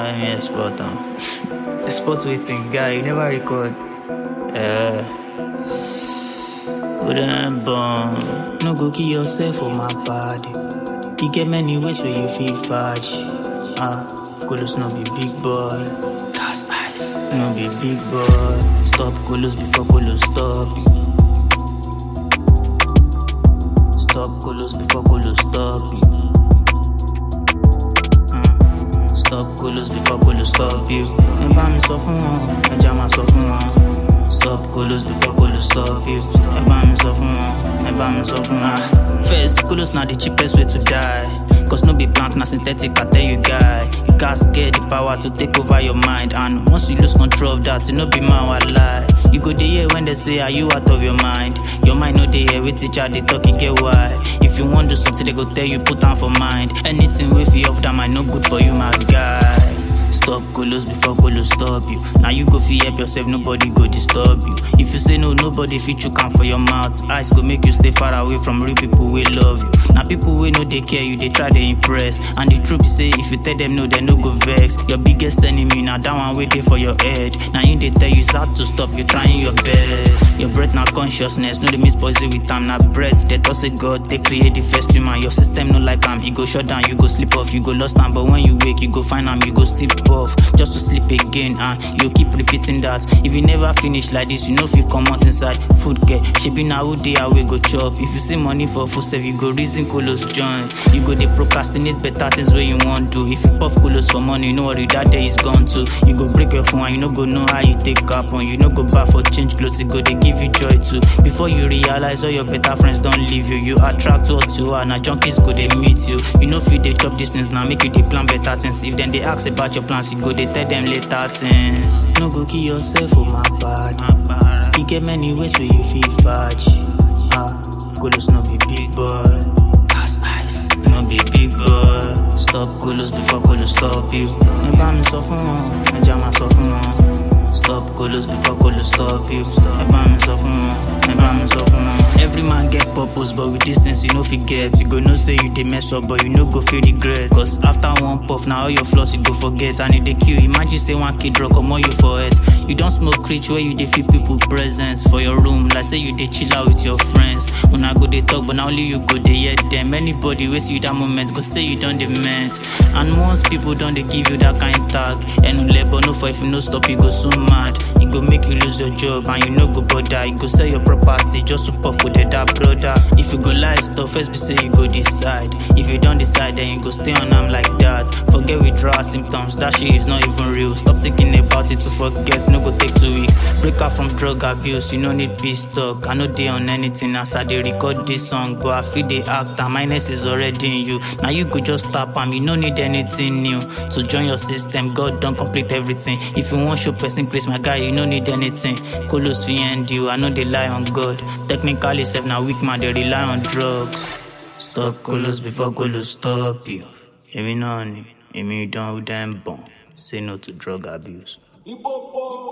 let me export am. export wetin guy you never record. Uh, we don born. No go kill yourself for my body. E get many ways wey you fit fudge. Ah, Kolos no be big boy. That's ice. No be big boy. Stop Kolos before Kolos stop you. Stop Kolos before Kolos stop you. Mm. Stop Kolos before Kolos stop you. Ẹ bá mi sọ fún wọn, ẹja máa sọ fún wọn. Stop Kolos before Kolos stop you. Ẹ bá mi sọ fún wọn, ẹ bá mi sọ fún wọn. First, Kolos na the cheapest way to die. Cause no be plant, na synthetic, I tell you guy. You gas get the power to take over your mind. And once you lose control of that, you no be man, what lie. You go dey hear when they say, Are you out of your mind? Your mind no dey hear with teacher, they talk, you get why. If you want do something, they go tell you, put on for mind. Anything with you off that might no good for you, my guy. Stop Kolos before Kolos stop you. Now you go fi help yourself, nobody go disturb you. If you say no, nobody fit you can for your mouth. Eyes go make you stay far away from real people we love you. Now people we know they care you, they try to impress. And the truth be say, if you tell them no, they no go vex. Your biggest enemy now that one waiting for your edge. Now you they tell you it's hard to stop, you trying your best. Your breath now consciousness, no they miss poison with time. Now breath, they toss a God, they create the first human. Your system no like am, you go shut down, you go sleep off, you go lost time. But when you wake, you go find am, you go sleep off just to sleep again and you keep repeating that if you never finish like this you know if you come out inside food care shebi na who dey away go chop if you see money for food sef you go reason kolos join you go dey procrastinate better things wey you wan do if you puff kolos for money no worry that day is gone too you go break your phone and you no go know how you take happen you no go buy for change clothes e go dey give you joy too before you realize all your better friends don leave you you attract what you are na junkies go dey meet you you no fit dey chop these things na make you dey plan better things if dem dey ask about your plans you go dey tell dem later things. No go kill yourself for my body. E get many ways wey you fit fudge. Ah, Kolos no be big boy. That's ice. No be big boy. Stop Kolos before Kolos stop you. Ẹ bá mi sọ fún wọn, ẹja máa sọ fún wọn. Stop Kolos before Kolos stop you. Ẹ bá mi sọ fún wọn, ẹ bá mi sọ fún wọn. Every man get purpose, but with distance you no fit get. You go know say you dey mess up, but you no go feel regret. Cause after one puff, now all your flaws you go forget. And e dey kill. Imagine say one kid drug comot you for it. You don smoke reach where you dey feel people presence for your room. Like say you dey chill out with your friends. Una go dey talk, but na only you go dey hear them. Anybody wey see you that moment go say you don dey meant. And once people don dey give you that kind tag, enule but no for if you no stop, you go soon mad. E go make you lose your job and you no go bother. You go sell your property just to puff with that brother. If you go lie stuff, first be say you go decide. If you don't decide, then you go stay on am like that. Forget withdrawal symptoms, that shit is not even real. Stop thinking about it to forget, no go take two weeks. Break out from drug abuse, you no need peace talk. I no dey on anything as I dey record this song, but I feel the act and minus is already in you. Now you go just tap am, you no need anything new to join your system. God don complete everything. If you wan show person grace, my guy, you no need anything. Kolos fit end you, I no dey lie on God. Technically, sef na weak man dey rely on drugs. Stop Kolos before Kolos stop you. Èmi náà ni, èmi dán ó dá ń bọ̀n. Say no to drug abuse. Hip hop.